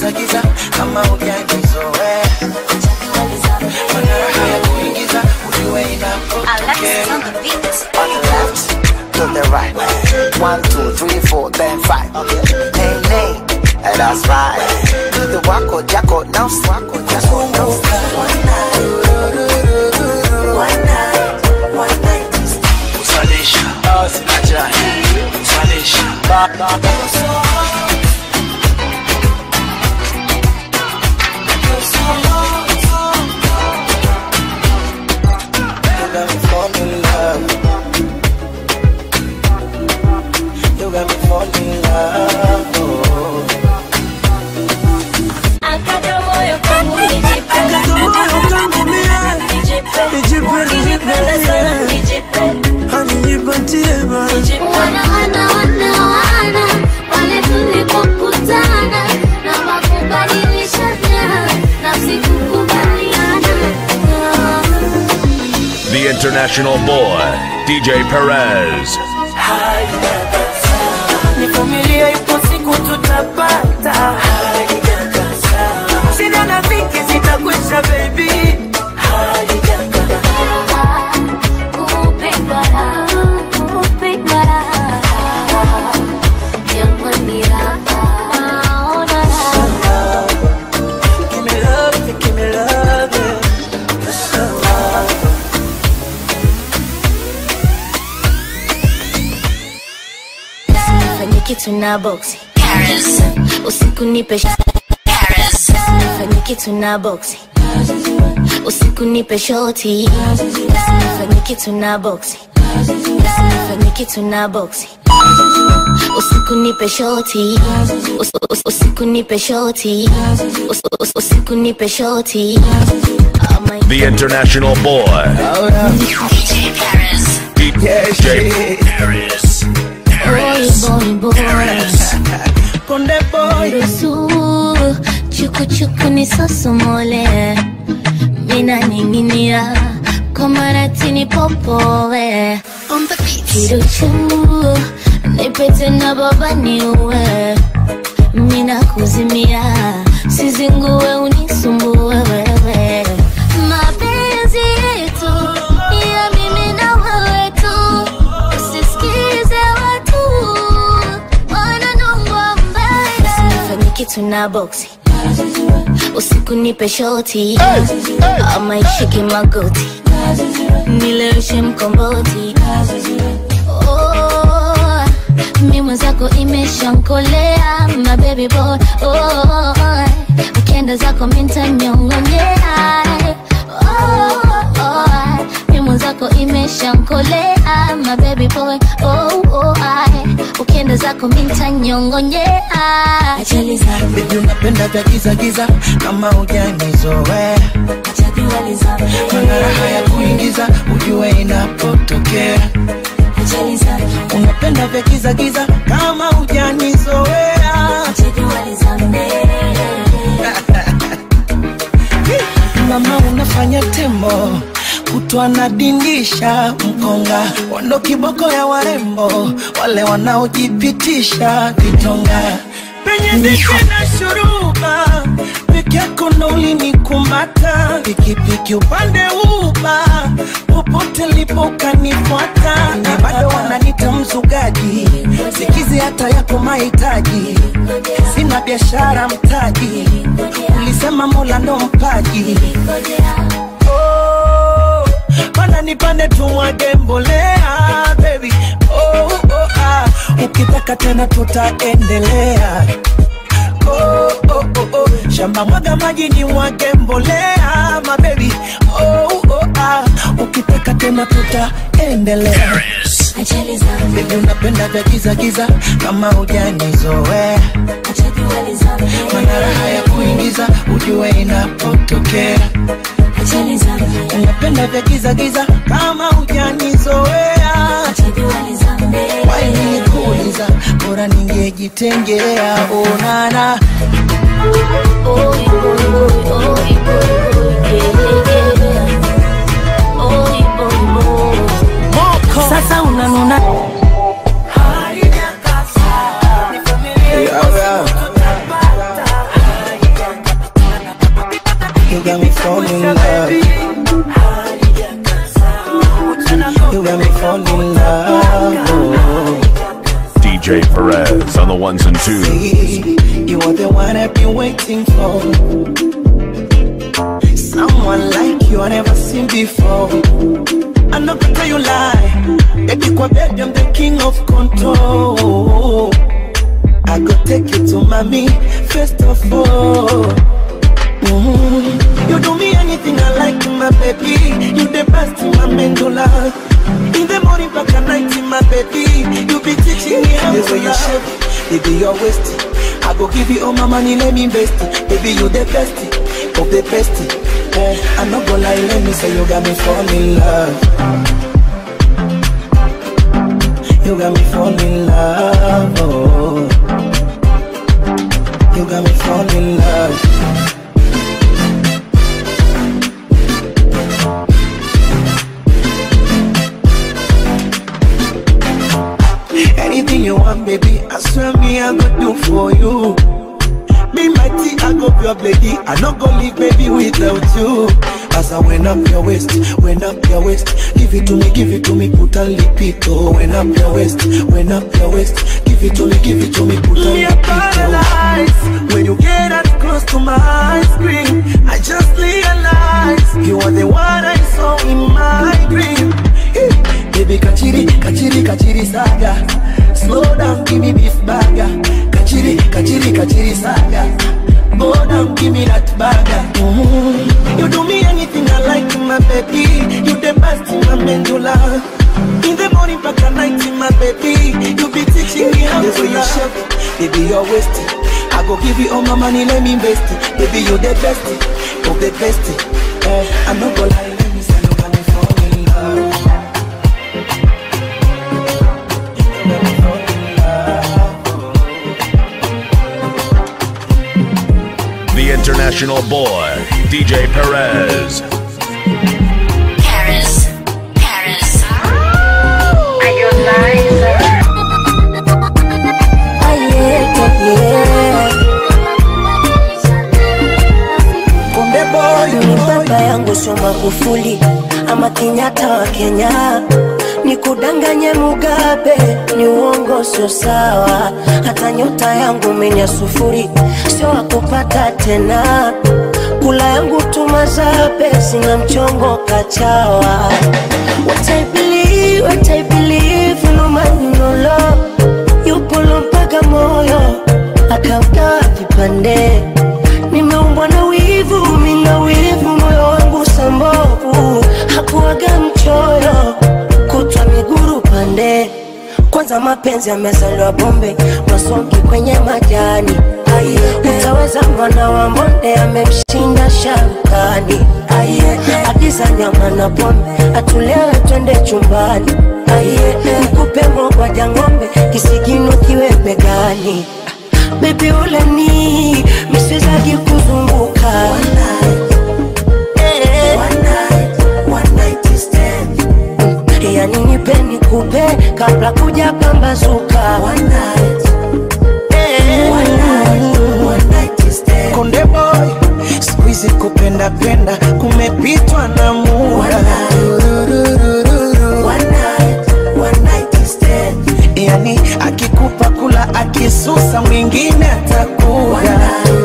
giza giza kama hujanizoea mana raha ya kuingiza ujue inapotokea On the left, to the right. One, two, three, four, then five. Nay, nay, and that's right. Do the wako jacko now, wako jacko now. kusalisha ajali kusalisha You got me falling in love. You got me falling in love. Oh. Akata moyo kangu nijipe. Nijipe, nikipenda sana nijipe. Nijipe. Wana wana wana wana wale tulikokutana na makubadilishana nafsi kukubaliana The international boy, DJ Perez. nivumilie, ipo siku tutapata. Shida na dhiki zitakwisha, baby. kupendwa raha, kupendwa raha. Jamani raha, naona raha. Give me love, give me love, yeah. Fanye kitu na boxi usiku nipe sh- fanye kitu na boxi usiku nipe shoti fanye kitu na boxi fanye kitu na boxi usiku nipe shoti Us- us- usiku nipe shoti Us- us- usiku nipe shoti Oh my The international boy, DJ Perez. boy boy boy Konde boy Ruhusu chukuchuku ni sosomole mina ninginia kwa maratini popowe kiruchu nipete na baba niuwe mina kuzimia sizinguwe unisumbue wewe mapenzi yetu ni ya mimi na wewe tu usisikize watu wananongwa mbaya fanye kitu na boxi usiku nipe shoti ama ishike magoti nileweshe mkomboti Oh, mi mwenzako imeshankolea my baby boy oh, ukienda zako mintanyongonyea oh, oh, mi mwenzako imeshankolea my baby boy oh, oh, ukienda zako mintanyongonyea ajali za Baby unapenda vya giza giza kama hujanizoea mana raha ya kuingiza ujue inapotokea unapenda vya giza giza kama hujanizoea mama unafanya tembo kutwa nadindisha mkonga wando kiboko ya warembo wale wanaojipitisha vitonga penye zike na shuruba peke yako ndo ulinikumata pikipiki upande uba popote lipo ukanifuata na bado wananita mzugaji sikizi hata yako mahitaji sina biashara mtaji ulisema mola ndo mpaji oh, mana nipande tumwage mbolea baby oh, oh, ah. ukitaka tena tutaendelea oh, oh, oh, oh. shamba mwaga maji ni mwage mbolea mabebi oh, oh, ah. ukitaka tena tutaendelea Baby unapenda vya giza giza kama hujanizoea mana raha ya kuingiza ujue inapotokea unapenda vya giza giza kama hujanizoea wainikuuliza bora ningejitengea onana Sasa unanuna been waiting for. Someone like you I never seen before. I'm not gonna tell you lie. Baby, kwa bed, I'm the king of control. I go take you to mommy, first of all. Mhm. You do me anything I like, my baby. You the best in my medulla. In the morning, back at night, my baby. You be teaching me how to you shape, baby, your waist. I go give you all my money, let me invest it. Baby, you the best of the best. Eh, I'm not gonna lie, let me say you got me fall in love. You got me fall in love. Oh. You got me fall in love. Anything you want, baby, I swear me I go do for you. Me mighty, I go your lady. I not go leave, baby, without you. As I went up your waist, went up your waist. Give it to me, give it to me, put a lipito. Went up your waist, went up your waist. Give it to me, give it to me, put a lipito. When you get that close to my ice cream, I just realize you are the one I saw in my dream. Hey, Baby, kachiri, kachiri, kachiri saga. Slow down, give me beef burger. Kachiri, kachiri, kachiri saga. Go down, give me that burger. Mhm. You do me anything I like, my baby. You the best in my medulla. In the morning, back at night, my baby. You be teaching me how to you shape, baby, you're wasting. I go give you all my money, let me invest it. Baby, you the best of the best. Eh, I'm not gonna lie, let me say you got me fall in love. You got me fall in love. The international boy, DJ Perez. Paris, Paris. Konde boy, ni baba yangu sio Magufuli ama Kenyatta wa Kenya, ni kudanganye Mugabe, ni uongo sio sawa. Hata nyota yangu menya sufuri, sio wakupata tena. Kula yangu tumazabe, sina mchongo kachawa. What I believe, what I believe, no man no love. Yupo mpaka moyo akaugawa vipande nimeumbwa na wivu, mina wivu, moyo wangu sambovu, hakuwaga mchoyo, kutwa miguru pande. Kwanza mapenzi yamezaliwa bombe, masongi kwenye majani. Aye, utaweza mwana wa mbonde amemshinda sharukani. Aye, agiza nyama na pombe, atulewe twende chumbani. Aye, nikupe mogwaja ng'ombe, kisigino kiwe begani. Baby ule ni miswezagi kuzunguka Eh. Mm, yani nipe nikupe kabla kuja pambazuka Eh. Konde boy, siku hizi kupenda penda kumepitwa na muda. Yani akikupa kula akisusa mwingine atakuja.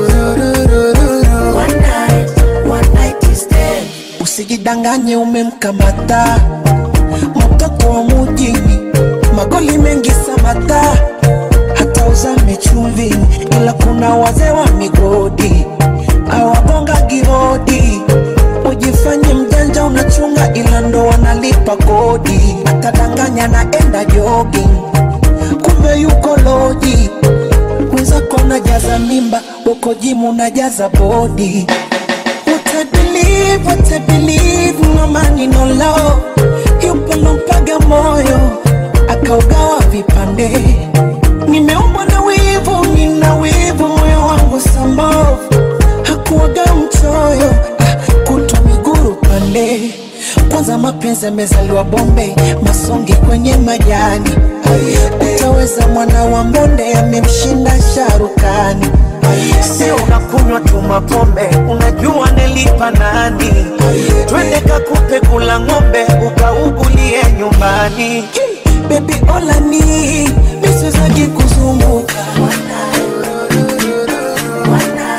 Usijidanganye umemkamata mtoto wa mujini, magoli mengi samata, hata uzame chumvini, ila kuna wazee wa migodi awagonga gihodi. Ujifanye mjanja unachunga, ila ndo wanalipa kodi. Atadanganya naenda jogging, kumbe yuko loji. Mwenzako najaza mimba, uko jimu najaza bodi. What I believe, what I believe, no money, no love. Yupo lompaga moyo, akaugawa vipande. Nimeumbwa na wivu, nina wivu, moyo wangu sambavu. Hakuwaga mchoyo, ah, kutwa miguru pande. Kwanza mapenzi yamezaliwa bombe, masongi kwenye majani. Utaweza mwana wa mbonde, amemshinda sharukani. Sio unakunywa tu mapombe, unajua nilipa nani? Twende kakupe kula ng'ombe, ukaugulie nyumbani. Baby olani, misizaji kuzunguka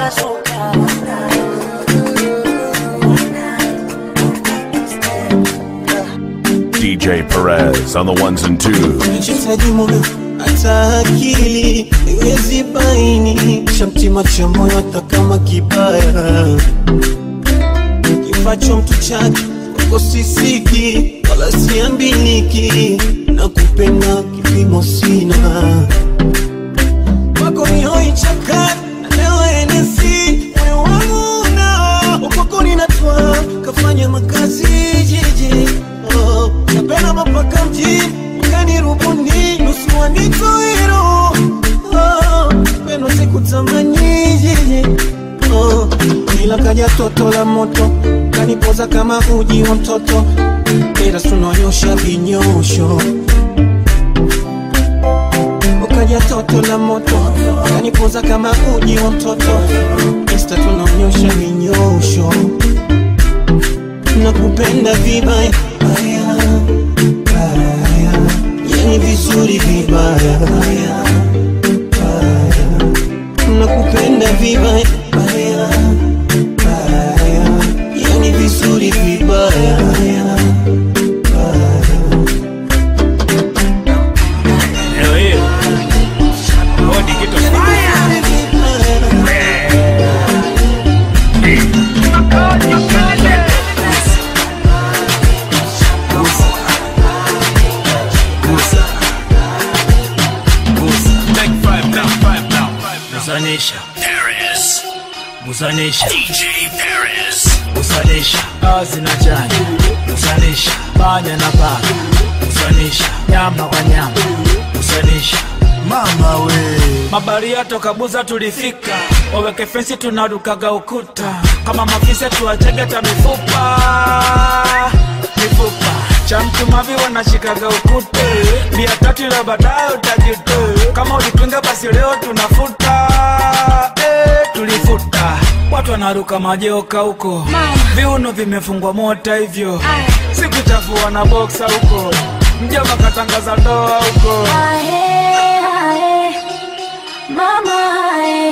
pasuka DJ Perez on the ones and twos. Nahitaji moyo hata akili iwezi baini cha mtima cha moyo hata kama kibaya kifacho mtu chake kwako sisiki wala siambiliki na kupenda kipimo sina kwako ni hoi chakari na leo enesi moyo wangu na kwako ninatwa kafanya makazi jiji oh, napenda mapaka mjini ukanirubuni nusu wanitoiro oh, pendo sikutamani jiji oh, ila kaja toto la moto kanipoza kama uji wa mtoto ila tunonyosha vinyosho ukaja toto la moto kanipoza kama uji wa mtoto insta tunaonyosha vinyosho nakupenda vibaya baya, baya. yani vizuri vibaya baya, baya. nakupenda vibaya baya, baya. yani vizuri vibaya baya, baya. Leo hiyo bodi kitu Take five now, five now. Gusanisha Paris. Gusanisha DJ Paris. Gusanisha azi na chanya. Gusanisha panya na paka. Gusanisha nyama kwa nyama. Gusanisha mama we. Mabaria toka Buza tulifika, waweke fensi tunarukaga ukuta, kama mafisa tuwachege ta mifupa mifupa cha mtu mavi wanashikaga ukute bia tatu la baadaye utajute kama ulipinga basi leo tunafuta eh, tulifuta watu wanaruka majoka huko viuno vimefungwa mota hivyo sikuchafua na boksa huko mjomba katangaza ndoa huko Ae, ae, mama ae,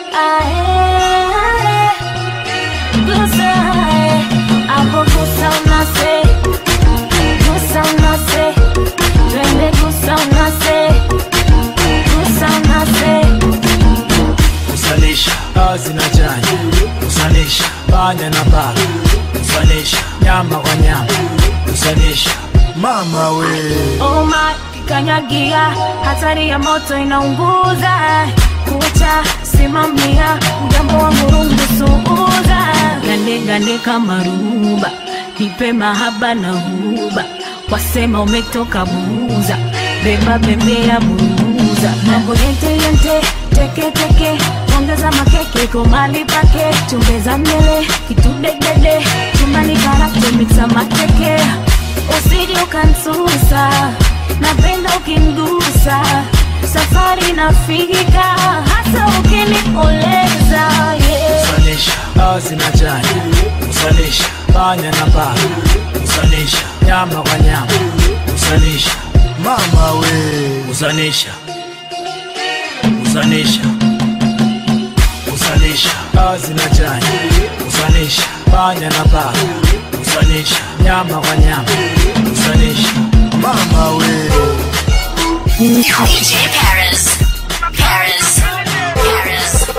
ae, ae, gusa ae, hapo gusa unase, gusa unase, twende gusa unase, gusa unase. kusanisha azi na chanya kusanisha panya na paka kusanisha nyama kwa nyama kusanisha mama we Oh my, kikanyagia, hatari ya moto inaunguza kucha simamia, mgambo wa murungu suuza, gande gande kama ruba, nipe mahaba na huba, wasema umetoka buza, beba bembea buza, mambo yente yente, teke teke, ongeza makeke kwa mali pake, chumbeza mbele, kitudedede, chumbani karate mixa mateke usije ukansusa, napenda ukingusa, safari nafika, hasa ukinioleza yeah. kusanisha azi na chanya kusanisha panya na paka kusanisha nyama kwa nyama kusanisha mama we kusanisha kusanisha kusanisha azi na chanya kusanisha panya na paka kusanisha nyama kwa nyama kusanisha mama we DJ Paris. Paris. Paris.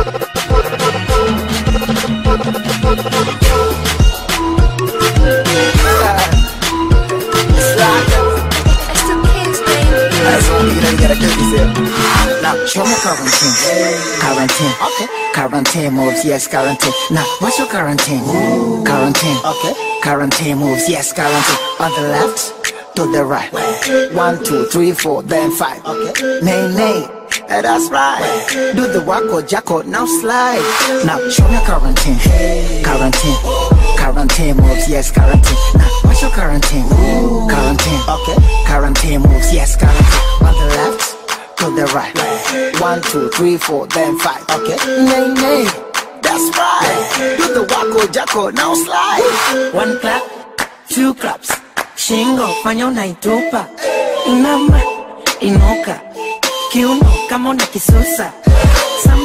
That's all you gotta do is it. Now, show me quarantine. Quarantine. Okay. Quarantine moves, yes, quarantine. Now, what's your quarantine? Quarantine. Okay. Quarantine moves, yes, quarantine. On the left, to the right. One, two, three, four, then five. Okay. Nay, nay. Eh, That's right. Do the wacko jacko, now slide. Now show me quarantine. Quarantine. Quarantine moves, yes, quarantine. Now what's your quarantine? Quarantine. Okay. Quarantine moves, yes, quarantine. On the left, to the right. One, two, three, four, then five. Okay. Nay, nay. That's right. Do the wacko jacko, now slide. One clap, two claps. Shingo, fanya unaitupa. Inama, inuka. Kiuno kama una kisusa. Sometimes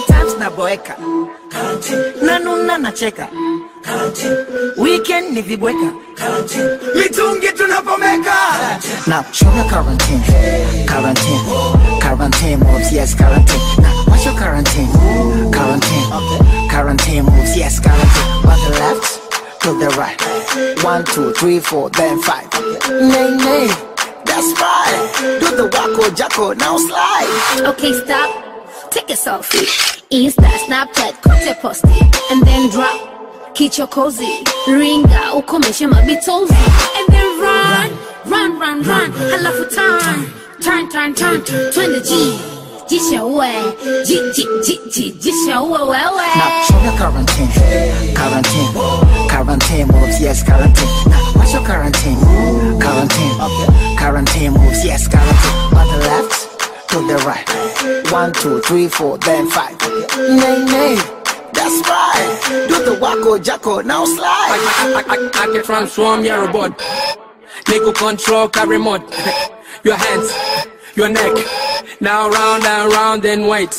naboeka nanuna nacheka weekend ni vibweka mitungi tunapomeka Now show me quarantine, quarantine, quarantine moves, yes, quarantine. Now what's your quarantine? Quarantine, quarantine moves, yes, quarantine. On the left, to the right. One, two, three, four, then five. Nay, nay, that's right. Do the wacko jacko, now slide. Okay, stop. Take a selfie. Insta, Snapchat, kote posti. And then drop. Kicho cozy. Ringa, ukomeshe mabitozi. And then run. Run, run, run. Halafu turn. Turn, turn, turn. Twende G. Jisha uwe. Ji, ji, ji, ji. Jisha uwe wewe. Now show me quarantine, quarantine, quarantine moves, yes, quarantine. Now what's your quarantine? Quarantine, quarantine moves, yes, quarantine. On the left, to the right. One, two, three, four, then five. Nay, nay, that's right. Do the wacko jacko, now slide. I, I, I, I can transform your robot. Nigga control car remote. Your hands, your neck. Now round and round and wait.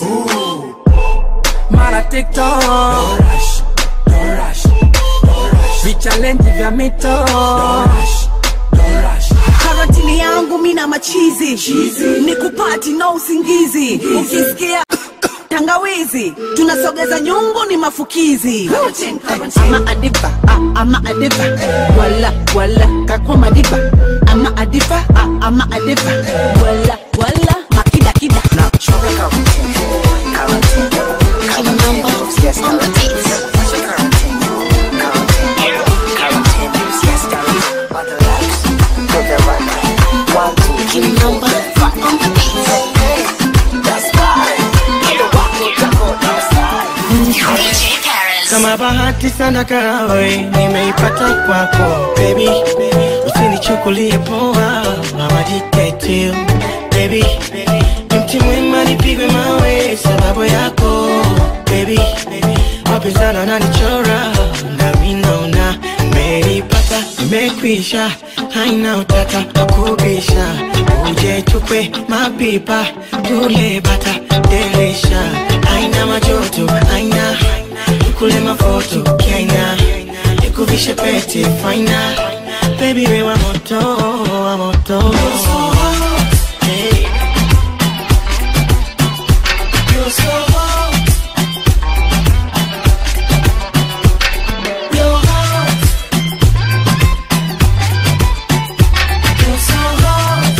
Mara TikTok. Don't rush, don't rush, don't rush. Vichallenge vya mito. Don't rush, don't rush. karantini yangu mina machizi ni kupati na usingizi ukisikia tangawizi tunasogeza nyungu ni mafukizi ama adiba ah, ama adiba wala wala kakwa madiba ama adiba ah, ama adiba wala wala makidakida Now show me quarantine, quarantine, quarantine moves, yes, quarantine. What's your quarantine? Quarantine, quarantine moves, yes, quarantine. On the left, to the right. One, two, three, four, then five. That's right. Do the wacko jacko, now slide. kama bahati sana karawe nimeipata kwako baby usinichukulie poa awajitetu baby mti mwema nipigwe mawe sababu yako baby wapinzana nanichora nami naona meipata imekwisha haina utata wakubisha uje tukwe mapipa tule bata delisha haina majoto haina kule mafoto kiaina nikuvishe pete faina baby we wa moto wa moto Hey. You're so hot. You're hot. You're so hot.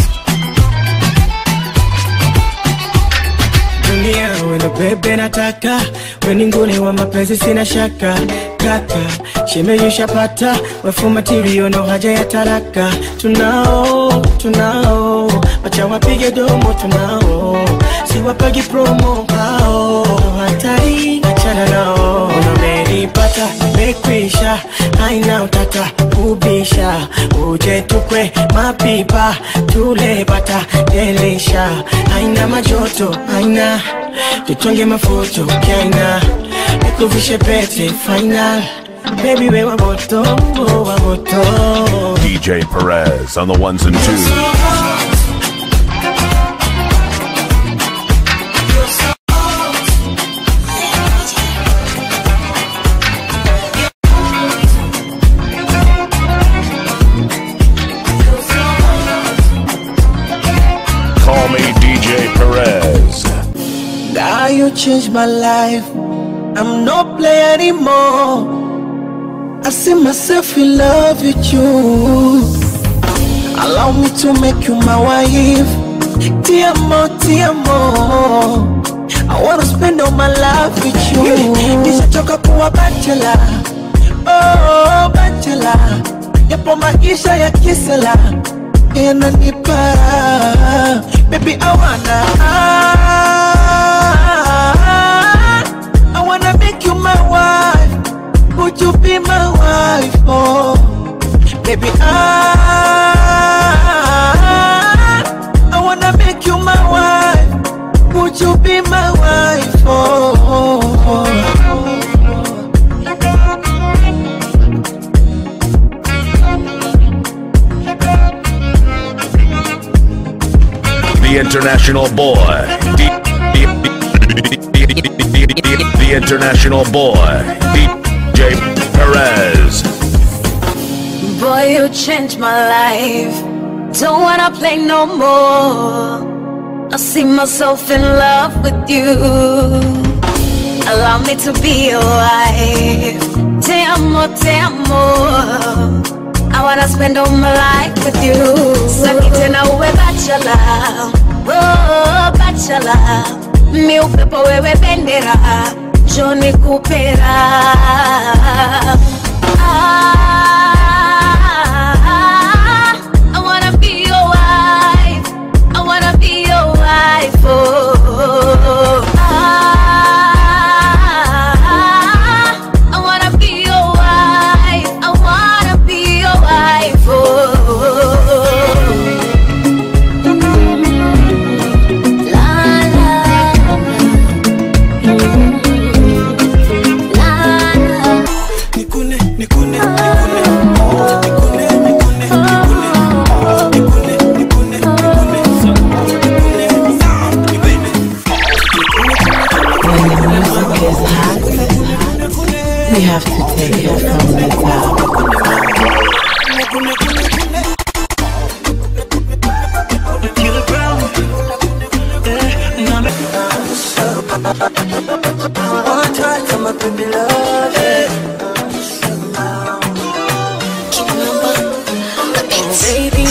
dunia wendo bebe nataka weninguni wa mapenzi sina shaka kaka shemeyushapata wefumatirio no haja ya taraka tunao tunao wacha wapige domo tunao siwapagi promo hao hatari achana nao unameripata mekwisha haina utata kubisha uje tukwe mapipa tule bata delisha haina majoto haina tutonge mafuto kaina nikuvishe pete final baby we wa moto wa moto DJ Perez on the ones and twos. Call me DJ Perez. Now you changed my life. I'm no player anymore. I see myself in love with you. Allow me to make you my wife. Dear more, dear more. I wanna spend all my life with you. Nishachoka kuwa bachelor. Oh, bachelor. Yapo maisha ya kisela yananipa baby I wanna I wanna make you my wife would you be my wife oh baby I I wanna make you my wife would you be my wife oh, The international boy. D- D- D- D- D- D- the international boy, DJ Perez. Boy, you changed my life. Don't wanna play no more. I see myself in love with you. Allow me to be your wife. Te amo, te amo. I wanna spend all my life with you. Saki tena uwe bachelor. Oh, bachelor. Mi upepo wewe bendera. Johnny Kupera. Ah, I wanna be your wife. I wanna be your wife. Oh, ah, I wanna be your wife. I wanna be your wife. Oh, la la la la. Nikune, nikune, nikune. When the music is hot, we have to take it from the top. One time for my baby love. baby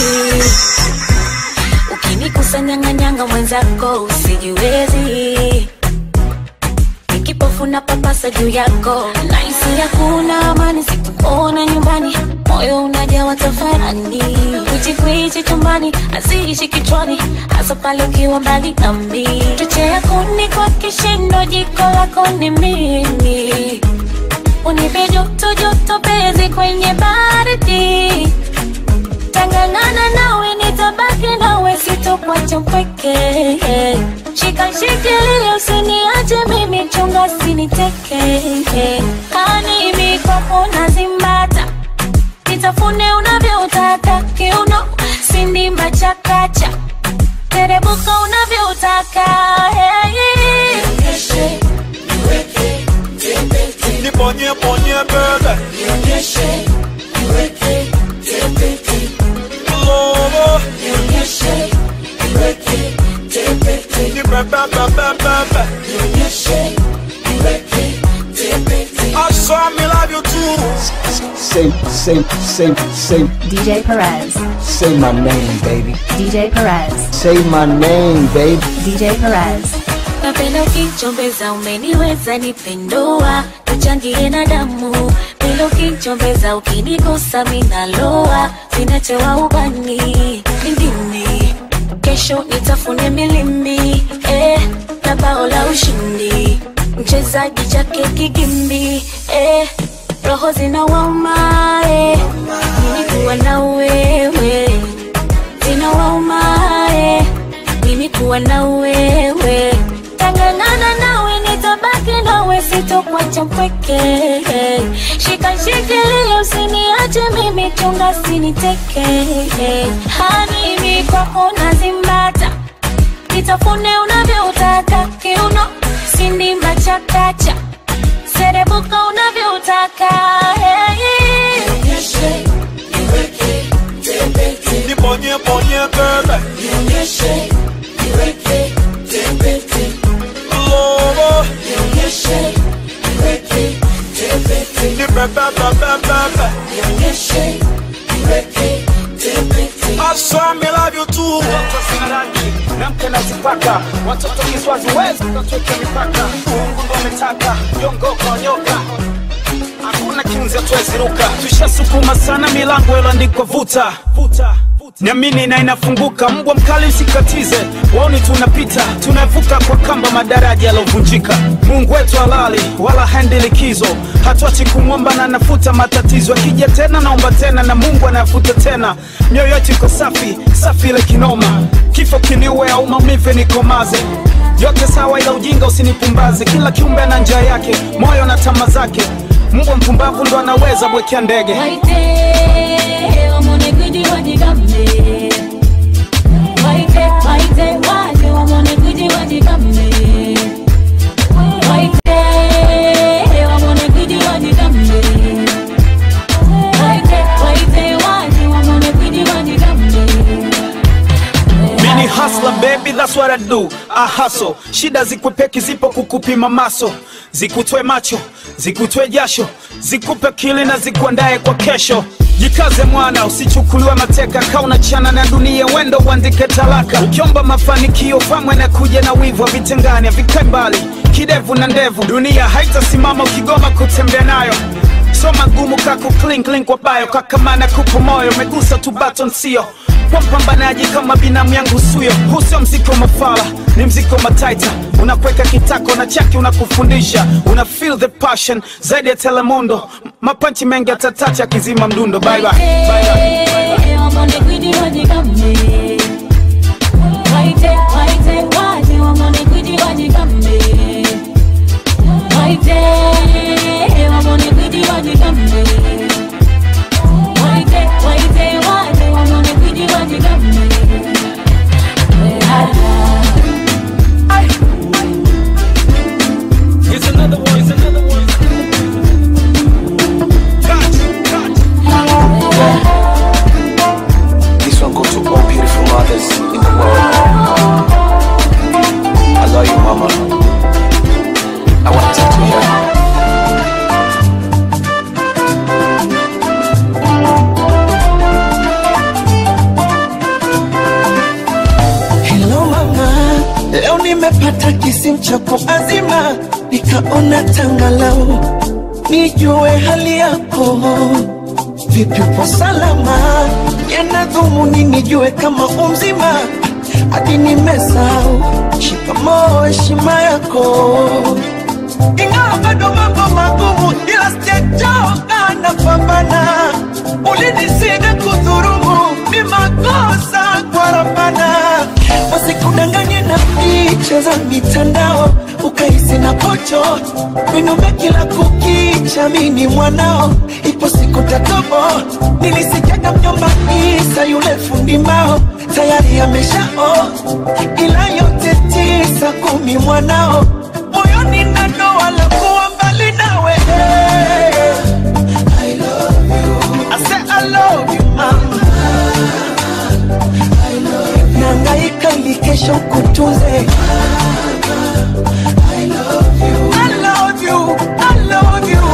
ukinikusanyanganyanga mwenzako usijiwezi nikipofuna papasa juu yako naisi hakuna amani sikuona nyumbani moyo unajawa tafarani kwichikwichi chumbani aziishi kichwani hasa pale ukiwa mbali nami chochea kuni kwa kishindo jiko lako ni mimi unipe joto joto pezi kwenye baridi tangangana nawe nitabaki nawe sitokwacha mpweke shika shikilia usiniache mimi chunga siniteke kanimi kwako nazimbata nitafune unavyotaka kiuno sindimba chakacha terebuka unavyotaka hey. Nibonye, bonye, bebe. Lobo. Ni bebe, bebe, bebe. I saw me love you too. Say, say, say, say, DJ Perez. say my name, baby. DJ Perez. Say my name, baby. DJ Perez. napenda ukichombeza umeniweza nipendua tuchangie na damu penda ukichombeza ukinigusa minaloa sinachewa ubani ndimi kesho nitafune milimi eh, na bao la ushindi mchezaji chake kigimbi eh, roho zinawauma eh, mimi kuwa na wewe zinawauma eh, mimi kuwa na wewe tangangana nawe nitabaki nawe sitokwacha mpweke shika shikilia usiniache mimi chunga siniteke hanimi kwako nazimbata nitafune unavyotaka kiuno sindimba chakacha serebuka unavyotaka hey. Nibonye, bonye, bebe. Lobo. Ni bebe, bebe, bebe. I saw me love you too. namke nazipaka watoto kiswazi wezi katweke mipaka mungu ndo ametaka yongoko nyoka hakuna kinzi hatuweziruka tushasukuma sana milango iloandikwa vuta vuta niamini na inafunguka mbwa mkali usikatize waoni tunapita tunavuka kwa kamba madaraja yalovunjika mungu wetu halali wala haendi likizo hatuachi kumwomba na anafuta matatizo akija tena naomba tena na mungu anayafuta tena mioyo yetu iko safi safi ile kinoma kifo kiniue au maumivu nikomaze yote sawa ila ujinga usinipumbaze kila kiumbe ana njia yake moyo na tama zake mbwa mpumbavu ndo anaweza bwekea ndege Waite, wamone kuji wajigambe. Waite, waite, waje wamone kuji wajigambe. Waite, do ahaso shida zikwepeki zipo kukupima maso zikutwe macho zikutwe jasho zikupe kili na zikuandaye kwa kesho jikaze mwana usichukuliwe mateka kauna chana na dunia wendo uandike talaka ukiomba mafanikio famwe na kuja na wivu vitengani vikae mbali kidevu na ndevu dunia haitasimama ukigoma kutembea nayo so magumu kaku clink link kwa bayo kakamana kupo moyo megusa tu baton sio kwa mpambanaji kama binamu yangu suyo huu sio mziki wa mafala ni mziki wa mataita unakweka kitako na chaki unakufundisha una feel the passion zaidi ya telemundo M- mapanchi mengi atatacha akizima mdundo bye bye. Bye bye. Here's another one, here's another one. This one goes to all beautiful mothers in the world. I love you, mama. I want to talk to you. Hello mama, leo nimepata kisimu chako azima, nikaona tangalau nijue hali yako. Vipi, upo salama? Yana dhumuni nijue kama umzima, hadi nimesahau. Shikamoo, heshima yako, ingawa bado mambo magumu, ila sijachoka, napambana. Ulinisida kudhurumu, ni makosa kwa Rabbana wasikudanganye na picha za mitandao ukahisi na pocho vinume kila kukicha mini mwanao ipo siku tatobo nilisikiaga mjomba isa yule fundi mbao tayari ameshao ila yote tisa kumi mwanao moyoni na doa la kuwa mbali nawe I love you. I said I love you, mama. nangaika ili kesho kutunze I love you, I love you, I love you.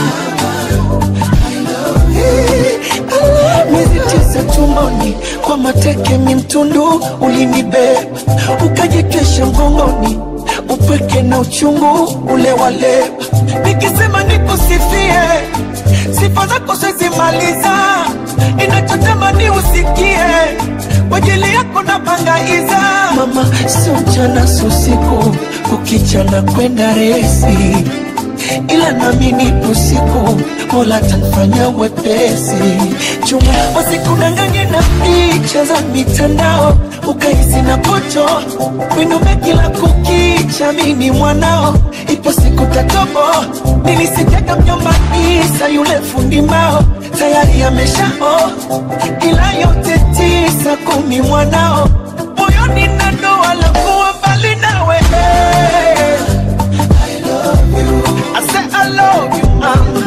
Miezi tisa tumboni kwa mateke mimtundu ulinibeba ukajikesha mgongoni upweke na uchungu ule waleba nikisema nikusifie sifa zako sizimaliza inachotamani usikie kwa ajili yako na bangaiza mama sio mchana sio usiku kukichana kwenda resi ila nami nipo siku mola tanfanya wepesi chuma wasikudanganye na picha za mitandao ukahisi na pocho winume kila kukicha mini mwanao ipo siku tatobo nilisikiaga mjomba isa yule fundi mbao tayari ameshao ila yote tisa kumi mwanao moyoni na doa la kuwa mbali nawe I said I love you, mama.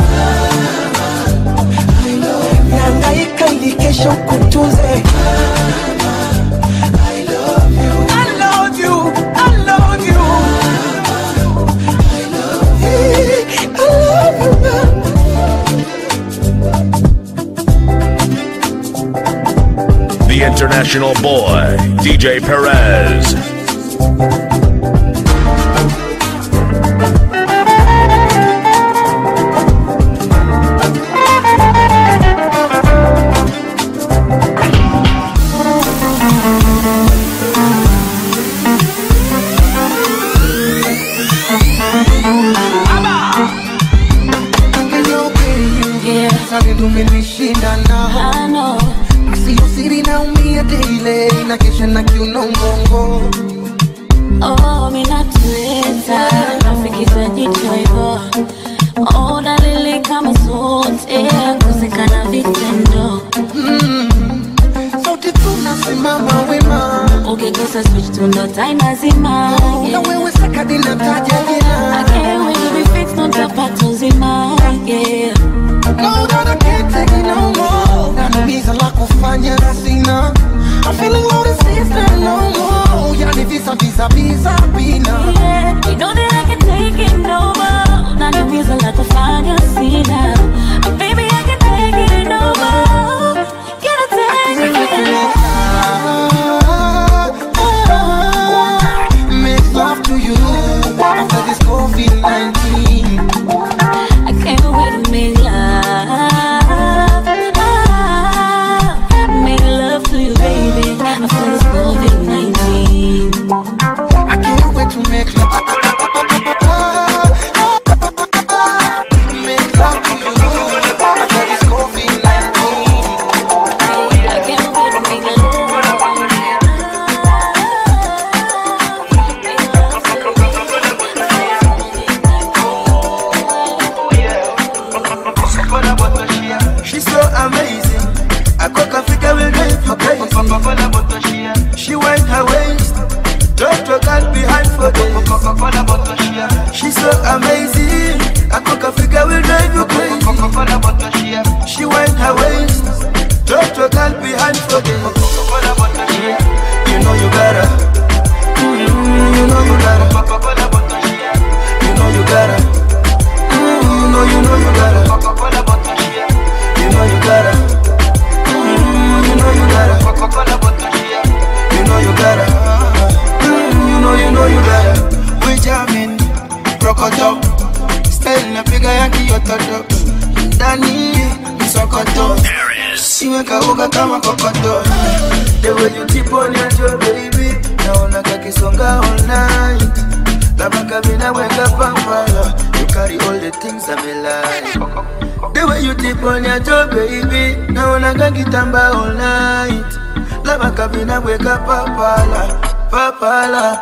Nangaika ili kesho kutunze. I love you, I love you, I love you. I love you, mama. The international boy, DJ Perez. tumenishinda nao asiyosiri naumia daily na kesha na kiuno mgongo Oh, minatuweza nafikisha jicho hivyo oh, dalili kama zote kusekana vitendo mm. sote tunasimama wema ukigusa switch tundo tainazima na wewe sakadi nataja jina akewejubifixnotapata uzima yeah. No, that I can't take it no more. Nanumiza la kufanya sina. I'm feeling low this is not no more. Ya ni visa visa visa vina Yeah, you know that I can take it no more. Unaniumiza la kufanya sina. Baby, I can take it no more. Can I take it? Make love to you after this COVID-19 I can't wait to make love. Make love to you, baby. After this COVID-19. I can't wait to make love Make love to you after this COVID-19 I can't wait to make She's so amazing. I cook Africa will drive you crazy. She wind her waist, drop your girl behind for days. She's so amazing. I cook Africa will drive you crazy. She wind her waist, drop your girl behind for days. You know you gotta. Mm, You know you gotta. You know you gotta. Mm, You know you know you gotta. You know you gotta. Mm, You know you gotta. You know you gotta. Mm, You know you know you gotta. We jamming, rokoto. Style napiga ya kiototo. Ndani msokoto. Iweka uga kama kokoto. The way you tip on your toe, baby. Naona kakisonga all night. Labda kabina weka pampala. You carry all the things I'm like. The way you tip on your toe, baby. Naona kakitamba all night. Labda kabina weka papala. Papala.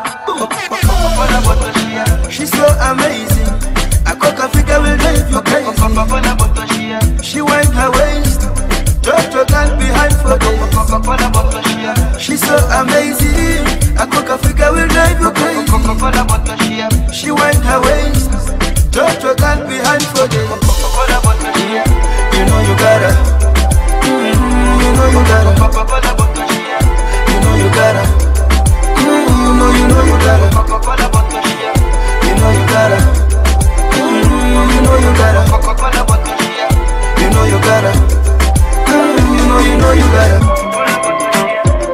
She's so amazing. I cook Africa will drive you crazy. She wind her waist. Drop your girl behind for days. She's so amazing. I cook Africa will drive you crazy. She wind her waist. Drop your girl behind for days. You know you gotta. Mm, You know you gotta. You know you gotta. Mm, You know you know you gotta. You know you gotta. Mm, You know you gotta. You know you gotta. Mm, You know you know you gotta.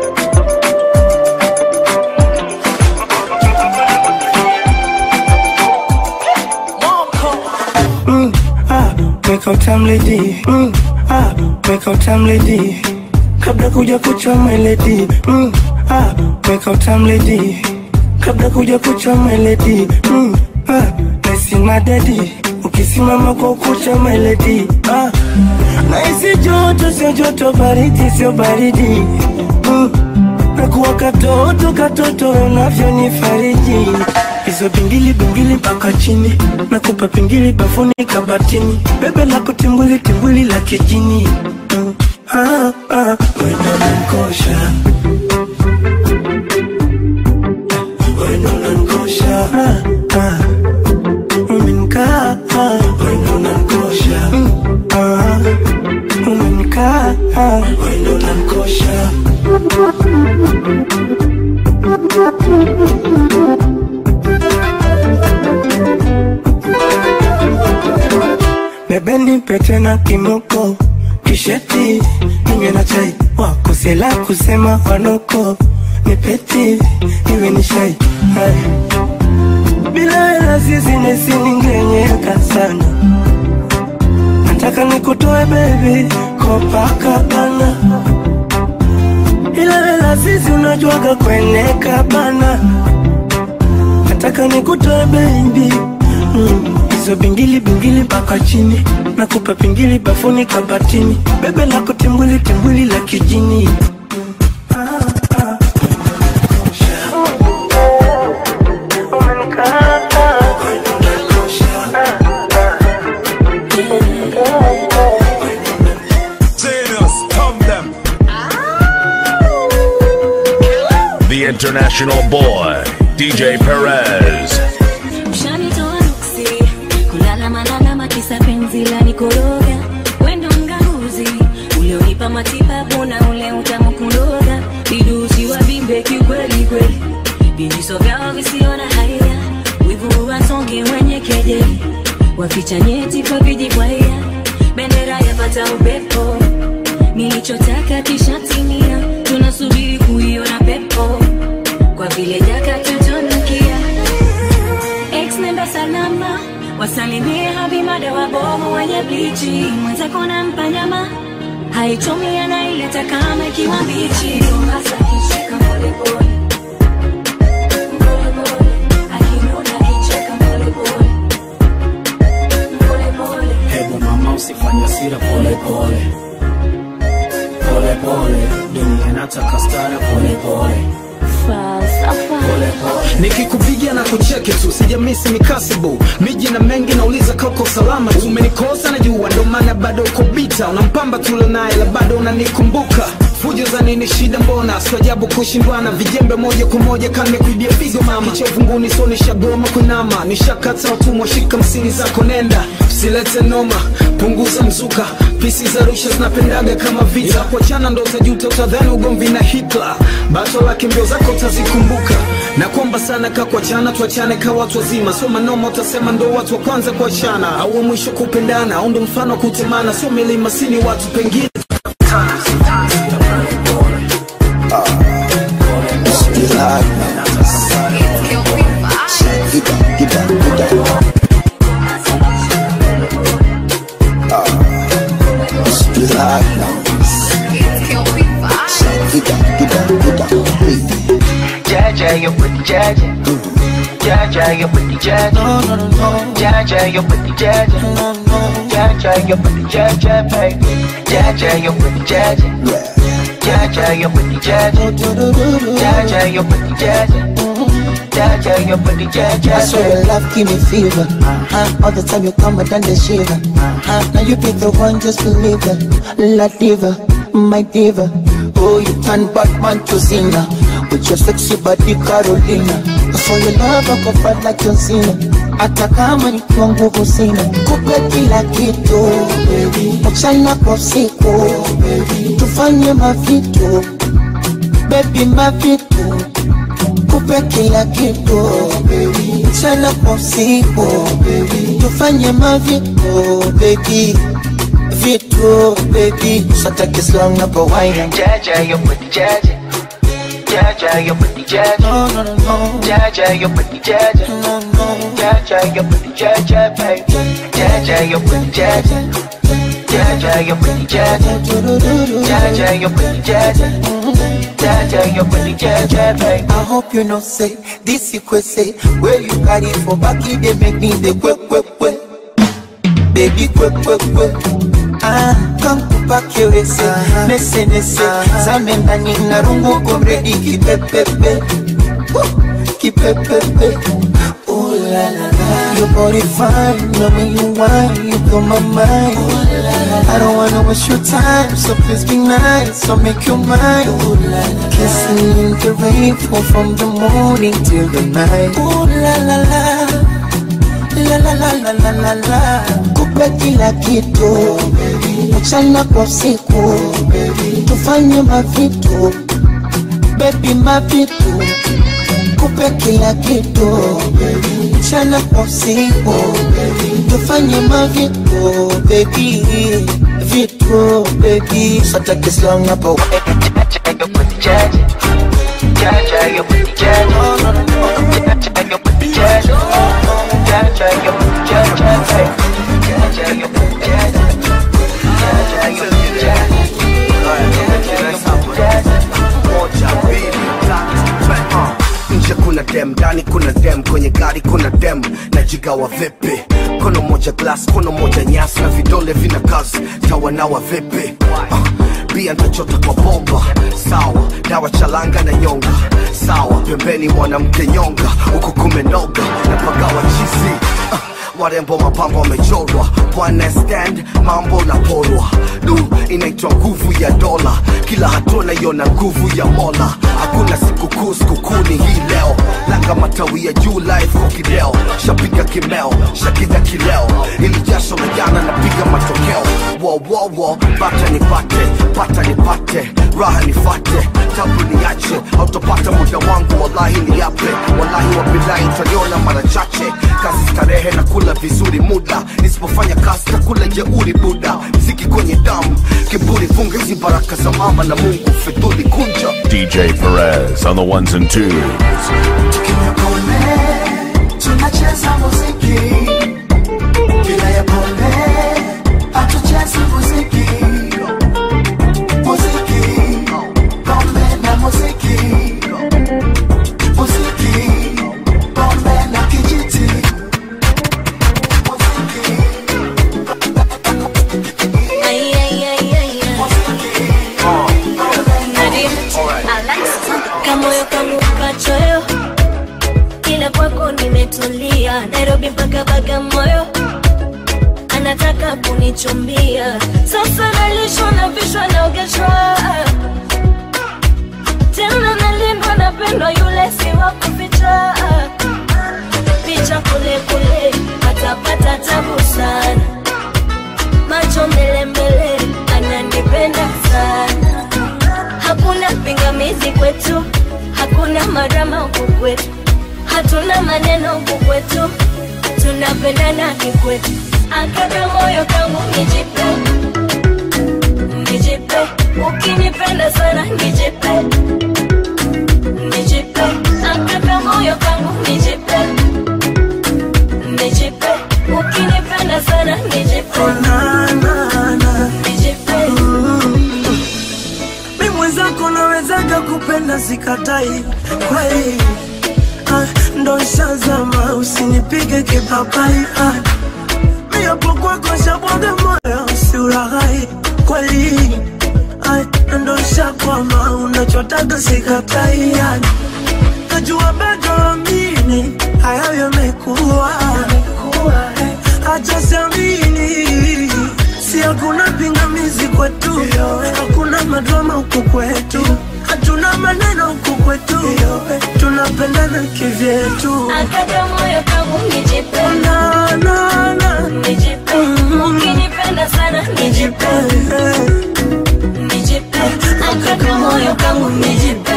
Mm, ah, wake up time lady. Mm, ah, wake up time lady. Kabla kuja kucha my lady. Mm, ah, wake up time lady. Kabla kuja kucha my lady. Mm, ah, nasi na daddy. Ukisimama kwa kucha my lady. Ah, naisi joto sio joto, baridi sio baridi. Mm, nakuwa katoto katoto unavyonifariji hizo bingili bingili mpaka chini nakupa pingili bafuni kabatini bebe lako timbwili timbwili la kijini mm. ah, ah, wendo nankosha wendo nankosha ah, ah. umenkaa ah, wendo nankosha mm. ah, umenkaa ah, wendo nankosha Bebe nipe tena kimoko kisheti ninywe na chai wakosela kusema wanoko nipeti iwe ni shai Hai. bila hela sisi nesiningenyeka sana nataka nikutoe bebi kopakabana ila hela sisi unajuaga kweneka bana nataka nikutoe bebi mm. hizo bingili bingili mpaka chini nakupa pingili bafuni kabatini bebe lako timbwili timbwili la kijini Zenos, come them. The international boy, DJ Perez. Ushanitoa nuksi kulala malalama kisa penzi la nikoroga wendo mganguzi ulionipa matibabu na ule utamu kuloga vidusi wa vimbe kikweli kweli vijiso vyao visiona haya wivu wasongi wenye kejeli waficha nyeti kwa vijibwaya bendera yapata upepo nilichotaka kishatimia tunasubiri kuiona pepo kwa vile jaka tutunukia ex nenda salama wasalimie habimada wabomu wenye blichi mwenzako nampa nyama haichomi anaileta kama ikiwa mbichi hasa kicheka polepole hebu mama usifanye sira pole pole pole pole dunia nataka stara pole pole nikikupigia na kucheki tu sijamisi mikasibu miji na mengi nauliza kauko salama tu umenikosa na jua ndo maana bado uko bita unampamba tulo naye la bado unanikumbuka fujo za nini shida mbona siajabu kushindwana vijembe moja kwa moja kame kuibia pigo mama chovunguni so nishagoma kunama nishakata utumwa shika msini zako nenda silete noma punguza mzuka pisi za rusha zinapendaga kama vita kuachana ndo utajuta utadhani ugomvi na hitler bato lake mbio zako utazikumbuka na kuomba sana ka kuachana tuachane ka watu wazima sio manoma utasema ndo watu wa kwanza kuachana au wa mwisho kupendana au ndo mfano wa kutemana sio milima sini watu pengine Jaja, you're pretty Jaja. Jaja, you're pretty Jaja. No, no, no. Jaja, you're pretty Jaja. No, no. Jaja, you're pretty Jaja, baby. Jaja, you're pretty Jaja. Jaja, you're pretty Jaja. Jaja, you're pretty Jaja. Jaja, you're pretty Jaja. I swear your love give me fever. Uh-huh. All the time you come, I done the shiver. Uh-huh. Now you be the one, just believe it. La diva, my diva. Oh, you turn Batman to Zina. With your sexy body, Carolina. For your love, I go fight like John Cena. Hata kama nikiwa nguvu sina, kupe kila kitu mchana kwa usiku, tufanye mavitu baby, mavitu kupe kila kitu mchana kwa usiku, tufanye mavitu baby vitu baby, sataki slang na kawaida Jaja, you're pretty Jaja. Jaja, you're pretty Jaja. No, no, no, no. Jaja, you're pretty Jaja. No, no. Jaja, you're pretty Jaja, baby. Jaja, you're pretty Jaja. Jaja, you're pretty Jaja. Jaja, you're pretty Jaja. Jaja, you're pretty Jaja, baby. I hope you know say this you could say where you carry for back it they make me the quick quick quick baby quick quick quick ah come kupake wese nese nese zame ndani na rungu komredi kipepepe Woo, kipepepe Ooh la la la Your body fine, love when you whine, you blow my mind I don't wanna waste your time, so please be nice, so make you mine Ooh la la Kissing in the rain, fall from the morning till the night Ooh la la la La la la la la la la Kupe kila kitu Mchana kwa usiku Tufanye mavitu Baby mavitu Kupe kila kitu Mchana kwa usiku Tufanye mavitu Baby Vitu baby Sataki slang hapo Jaja, Jaja, you're pretty Jaja. Jaja, you're pretty Jaja. Jaja, you're pretty Jaja, baby. Jaja, you're pretty Jaja. Jaja, you're pretty Jaja. nje kuna dem ndani kuna dem kwenye gari kuna dem najigawa vipi kono moja glass kono moja nyasi na vidole vina kazi tawanawa vipi uh, bia ntachota kwa bomba sawa dawa chalanga na nyonga sawa pembeni mwanamke nyonga huku kumenoga na pagawa chizi uh, warembo mapambo wamechorwa bwana stand mambo na porwa du inaitwa nguvu ya dola kila hatua naiona nguvu ya mola hakuna sikukuu sikukuni hii leo langa matawi ya juu life kwa kideo shapiga kimeo shakida kileo ili jasho la jana napiga matokeo wowowo bata nipate pata nipate raha nifate tabu niache autopata muda wangu wallahi niape wallahi wabilahi utaniona mara chache kazi starehe na kula vizuri muda nisipofanya kazi takula jeuri buda mziki kwenye damu kiburi funga hizi baraka za mama na mungu fedhuli kunja DJ Perez on the ones and twos. tunacheza muziki bila ya pombe hatuchezi muziki muziki pombe na muziki muziki pombe na kijiti Ay, ay, ay, ay, ay. Nadia, kamoyo kangu kachoyo kila kwako nimetulia nairobi mpaka bagamoyo anataka kunichumbia sasa nalishwa na vishwa naogeshwa tena nalindwa napendwa yule si wa kuficha picha kule kule patapata tabu sana macho mbele mbele ananipenda sana hakuna pingamizi kwetu hakuna marama huku kwetu hatuna maneno huku kwetu tunapendana kikwetu akaka moyo kangu nijipe nijipe ukinipenda sana nijipe nijipe akaka moyo kangu nijipe nijipe ukinipenda sana nijipe nijipe mi mwenzako nawezaga kupenda sikatai kweli ah, ndo shazama usinipige kipapai ah, mi hapo kwako shabwaga moyo usiulaghai kweli ah, ndo shakwama unachotaga sikatai ah, najua bado amini hayo yamekuwa acha siamini si hakuna pingamizi kwetu hakuna madrama huku kwetu hatuna maneno huku kwetu tunapendana kivyetu akaka moyo kangu nijipe na, na, na. nijipe ukinipenda sana nijipe nijipe akaka moyo kangu nijipe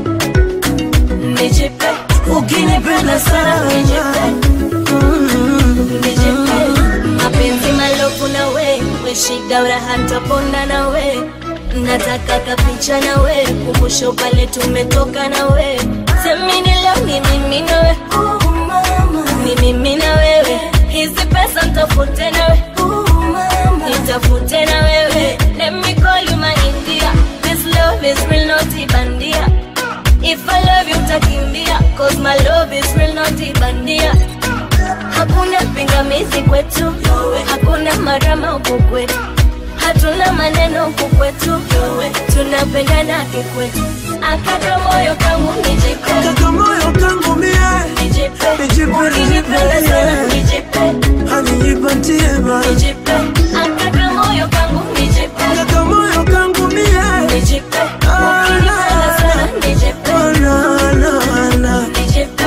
nijipe ukinipenda sana nijipe nijipe mapenzi malofu na we weshida uraha ntaponda na we nataka kapicha na we kumbusho pale tumetoka na we semini leo ni mimi na we ni mimi na wewe hizi pesa mtafute na we nitafute na wewe let me call you my india this love is real not ibandia if i love you utakimbia cause my love is real not ibandia hakuna pingamizi kwetu hakuna marama huku kwetu hatuna maneno huku kwetu tunapendana kikwetu akaka moyo kangu nijipe Kaka moyo kangu mie nijipe Nijipe, ukinipenda nijipe, sana yeah. nijipe hanijipatie ba nijipe akaka moyo kangu nijipe Kaka moyo kangu mie nijipe ukinipenda sana nijipe Oh, na, na, na. nijipe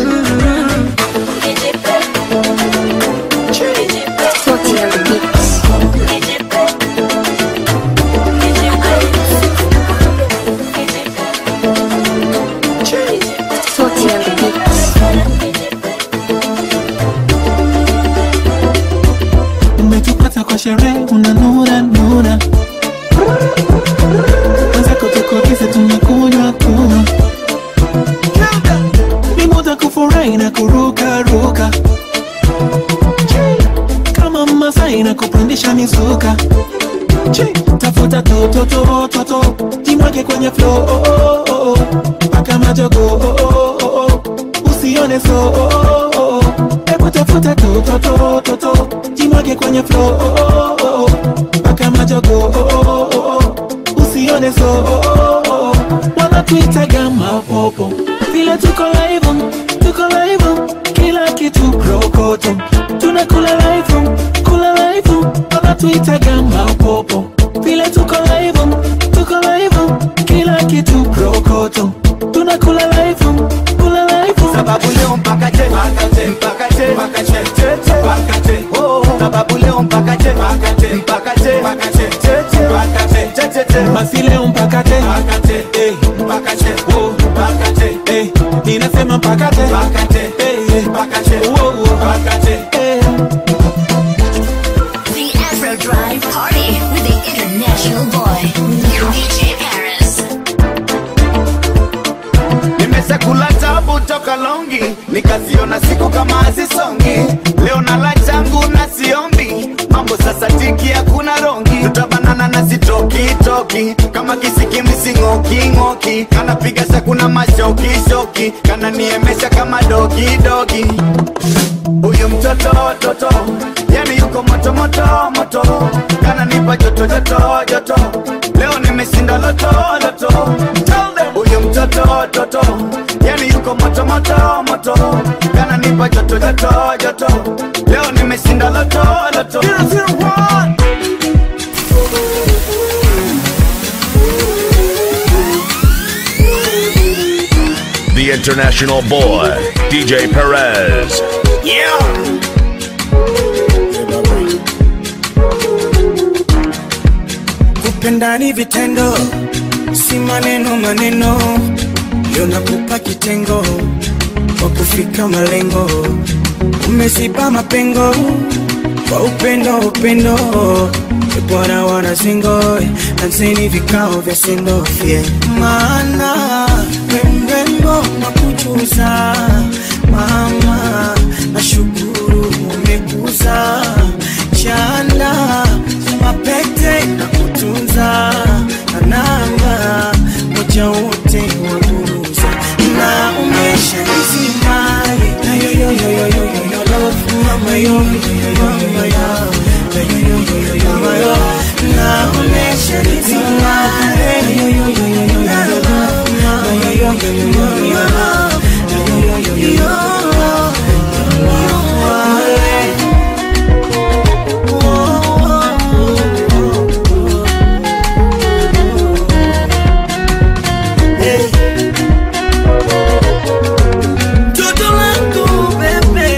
nijipe nijipe nijipe umetupata kwa sherehe unanura nura wenzako tukogize tunakunywa kunywa ni muda kufurahi na kuruka ruka kama masai na kupandisha mizuka Chi, tafuta tototototo jimwage kwenye flo oh, oh, oh, oh. paka majogo oh, oh, oh, oh. usione so oh, oh, oh, oh. hebu tafuta tototototo jimwage kwenye flo oh, oh, oh, oh. paka majogo oh, oh, oh, oh. usione so oh, oh, oh, oh. wanatuitaga mapopo vile tuko live tuko live kila kitu prokoto tunakula live kula live wanatuitaga mapopo vile tuko live tuko live kila kitu prokoto tunakula live kula live sababu leo mpaka je mpaka je mpaka je mpaka je mpaka je oh sababu leo mpaka je mpaka je mpaka je mpaka je mpaka je basi leo mpakate Eh, oh, Eh, ninasema mpakate Eh, eh, oh, oh. Eh. The Afro Drive Party with the International Boy, DJ Paris. nimeshakula tabu toka longi nikaziona siku kama hazisongi leo nala changu na siombi mambo sasa tiki hakuna rongi tutabanana na sitokitoki kama kisikimsing'oking'oki kanapiga sakuna mashokishoki kananiemesha kama dogidogi huyu mtoto toto yani yuko moto moto moto kananipa joto joto joto leo nimeshinda loto loto Tell them. huyu mtoto toto yani yuko moto moto moto kananipa joto joto joto leo nimeshinda loto loto zero, zero, one. The international boy, DJ Perez. Yeah. Kupenda ni vitendo, si maneno maneno. Leo nakupa kitengo kwa kufika malengo, umeziba mapengo kwa upendo upendo. E Bwana wana singo, anzeni vikao vya sendofye, maana we mrembo na kujuza mama, nashukuru umekuza chanda mapete na kutunza na namba moja wote waburuza na umesha nizima na yo yo yo yo yo yo yo love mama yo yo yo yo yo yo yo yo yo yo yo mama yo na umesha nizima yo yo yo yo yo yo yo love mama yo yo yo yo yo yo yo love yo yo yo yo yo yo Toto langu bebe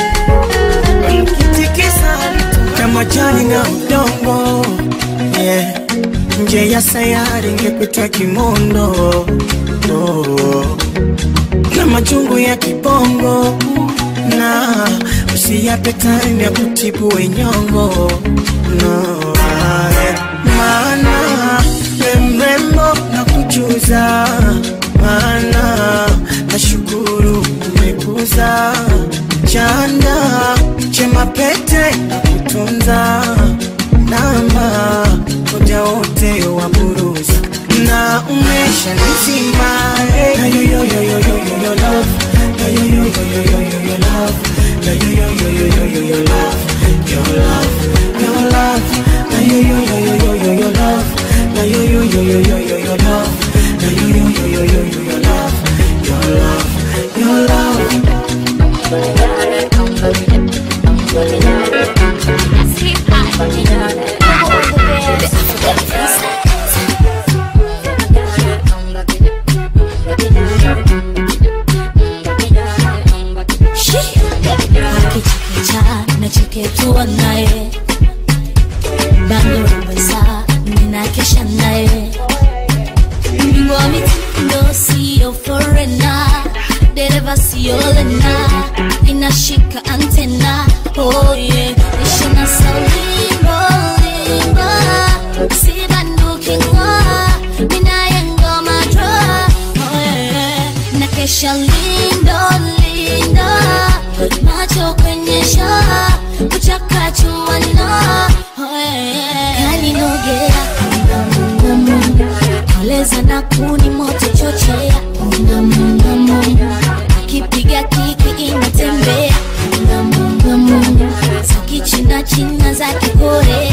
Ukitikisa kama jani na udongo yeah. Nje ya sayari ngepetwa kimondo oh. Na majungu ya kibongo na usiyape time ya kutibu wenyongo no, ah, yeah. Maana we mrembo na kujuza maana nashukuru umekuza chanda chema pete na kutunza namba moja wote wa buruza na umesha nizima na yo yo yo yo yo yo yo love na yo yo yo yo yo yo yo love na yo yo yo yo yo yo yo love your love your love na yo yo yo yo yo yo yo love na yo yo yo yo yo yo yo love na yo yo yo yo yo yo yo love your love your love akichekecha nacheketua naye bandoraweza ninakesha naye mbingu wa mitindo siyo forena dereva siyo lena inashika antena oye ishina saulimbolimba sibandukingwa minayengoma dra oye nakesha lindo lindo macho kwenye shaa kuchakachuana kaninogea koleza na kuni moto chochea akipiga kiki inatembea za kichina china za kikorea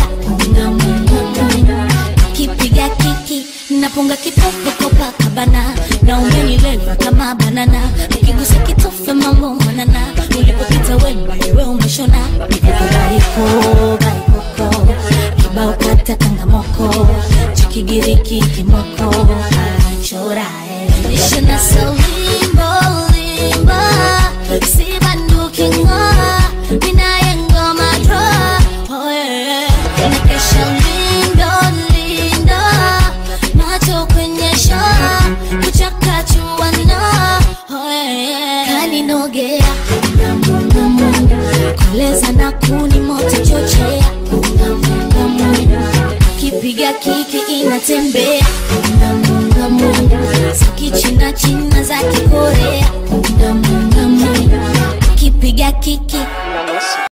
akipiga kiki napunga kitofu kopakabana na umenileva kama banana ukigusa kitofu mambo manana ulipopita wemba wewe umeshona baiko baikoko kibao kata kangamoko chikigiriki kimoko chorae ishina salimbo limba sibandukinga minayengoma dra nakesha lindo lindo koleza na kuni moto chochea munga munga munga kipiga kiki inatembea munga munga munga zikichina china za kikorea munga munga munga kipiga kiki